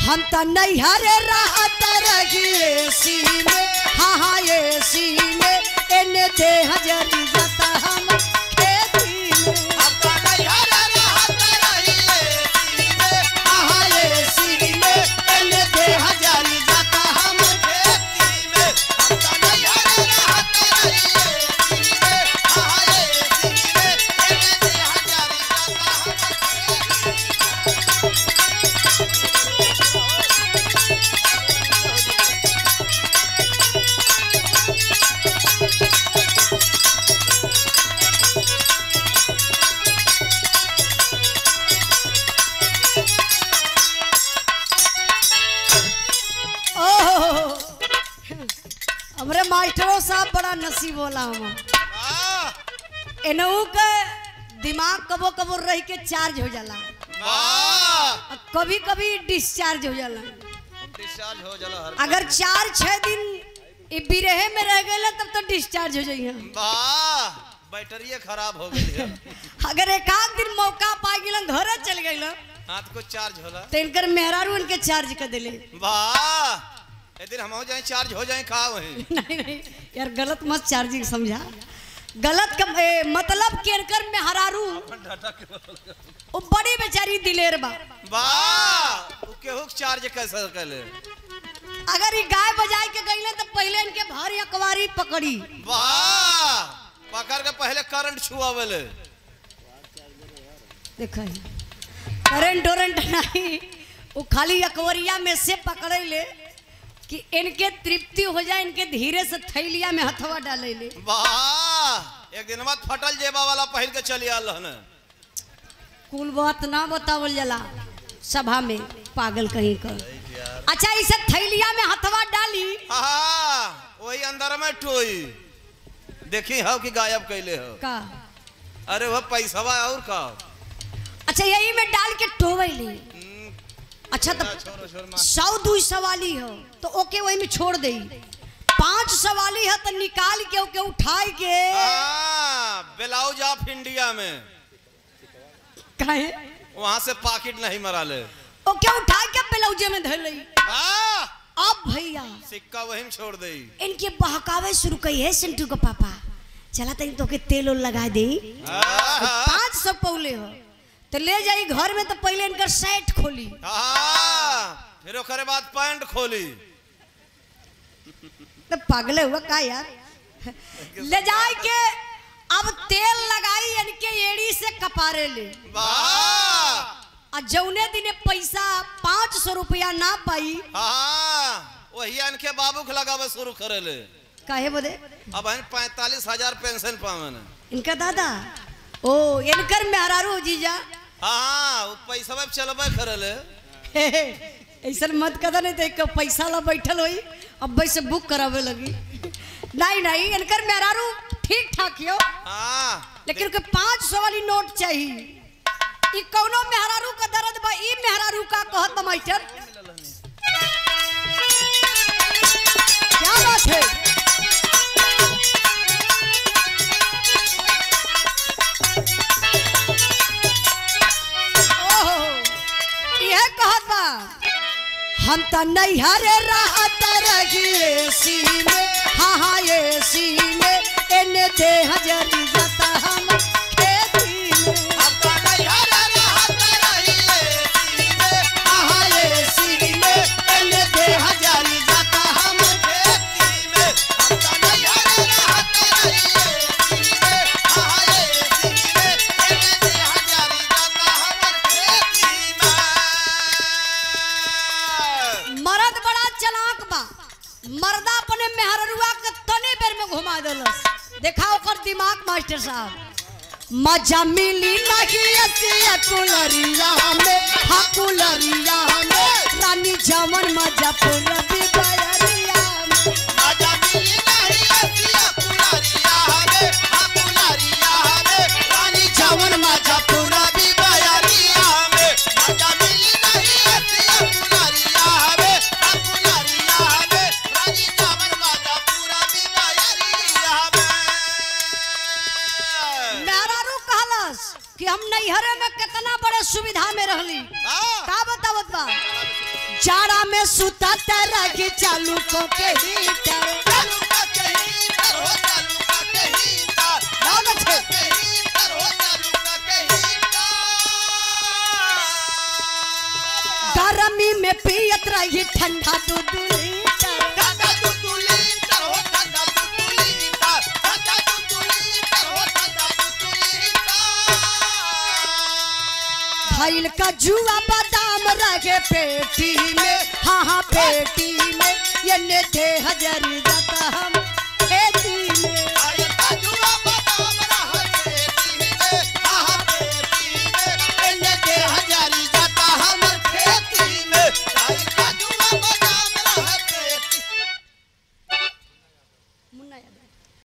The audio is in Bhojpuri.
हम त नैहरे रहत रहिए सी में हाँ हाँ ये सी में एने देह जरी जाता हम खेती में हाँ हाँ ये सी में एने देह जरी जाता हम ओह हमरे मास्टरों साहब बड़ा नसीब होला हम एनहू के दिमाग कबो कबो रह के चार्ज हो जाला और कभी कभी डिस्चार्ज हो जाला डिस्चार्ज हो जाला हर अगर चार छह दिन ई बिरहे में रह गए तब तो डिस्चार्ज हो जाइए वाह बैटरी खराब हो गई है अगर एक आध दिन मौका पा गए घरे चल गए हाथ को चार्ज होला तो इनकर मेहरारू इनके चार्ज कर दिले वाह ए दिन हम हो जाए चार्ज हो जाए खा वहीं नहीं नहीं यार गलत मत चार्जिंग समझा गलत कम, ए, मतलब के इनकर मेहरारू वो बड़ी बेचारी दिलेर बा वाह उ केहू के चार्ज कैसे करे अगर ये गाय बजाई के गईले तो पहले इनके भर अकवारी पकड़ी वाह पकड़ के पहले करंट छुआवेले देखा करंट वरंट नहीं वो खाली अकवरिया में से पकड़े ले कि इनके तृप्ति हो जाए इनके धीरे से थैलिया में हथवा डाले ले वाह एक दिन बाद फटल जेबा वाला पहिर के चली आल हन कुल बात ना बतावल जला सभा में पागल कहीं कर अच्छा इसे थैलिया में हथवा डाली हाँ वही अंदर में टोई देखी हो कि गायब कैले हो का अरे वह पैसवा और का अच्छा यही में डाल के टोवे ले हम्म, अच्छा तो छोरो छोर मार सौ दू सवाली हो तो ओके वही में छोड़ दे पांच सवाली है तो निकाल के ओके उठाई के हाँ, ब्लाउज ऑफ इंडिया में काहे वहां से पाकिट नहीं मरा ले ओके उठा के ब्लाउजे में धर लई हाँ, अब भैया सिक्का वहीं में छोड़ दे इनके बहकावे शुरू कई है सिंटू का पापा चला तनी तो के तेल उल लगा दे पांच सौ पौले हो तो ले जाई घर में तो पहले इनकर सेट खोली फिर ओकरे बाद पैंट खोली तो पागले हुआ का यार ले जाए के अब तेल लगाई इनके एड़ी से कपारे ले वाह आ जौने दिने पैसा पाँच सौ रुपया ना पाई हाँ वही इनके बाबू के लगावे शुरू करे ले काहे बोले अब हम पैंतालीस हजार पेंशन पावन इनका दादा ओ इनकर मेहरारू जीजा हाँ वो पैसा में चलबे करे ले हे, हे, ऐसन मत कदा नहीं तो एक पैसा ला बैठल होई अब वैसे बुक करावे लगी नहीं नहीं इनकर मेहरारू ठीक ठाक हो हाँ लेकिन उनके पाँच सौ वाली नोट चाहिए ई कौनो मेहरारू का दर्द बा ई मेहरारू का कहत बा मास्टर क्या बात है ओहो यह कहत बा हम त नैहरे रहत रहिए सी में हाँ हाँ ये सी में एने देह जरी जाता हम खेती में हाँ हाँ ये सी में एने देह जरी जाता हम मर्द बड़ा चलाक बा मर्दा अपने मेहररुआ के तने बेर में घुमा देलस देखा ओकर दिमाग मास्टर साहब मजा मिली नहीं ऐसी कुलरिया में हाँ कुलरिया में रानी जमन मजा पूरा बिबरिया में रानी जमन मजा पूरा मेहरारू कहलस कि हम नैहरे में कितना बड़े सुविधा में रहली का बतावत बा जाड़ा में सुता रही चालू को के हीटर चालू का कहीं तर हो चालू का कहीं तर नाम अच्छे। कहीं तर हो चालू का कहीं तर गर्मी में पियत रही ठंडा दूध लीटर ठंडा तुतुली तर हो ठंडा तुतुली तर ठंडा तुतुली तर हो ठंडा तुतुली तर भैल का जुआ बादाम रहे पेटी में हाँ हाँ पेटी में ये ने दे हजार जाता हम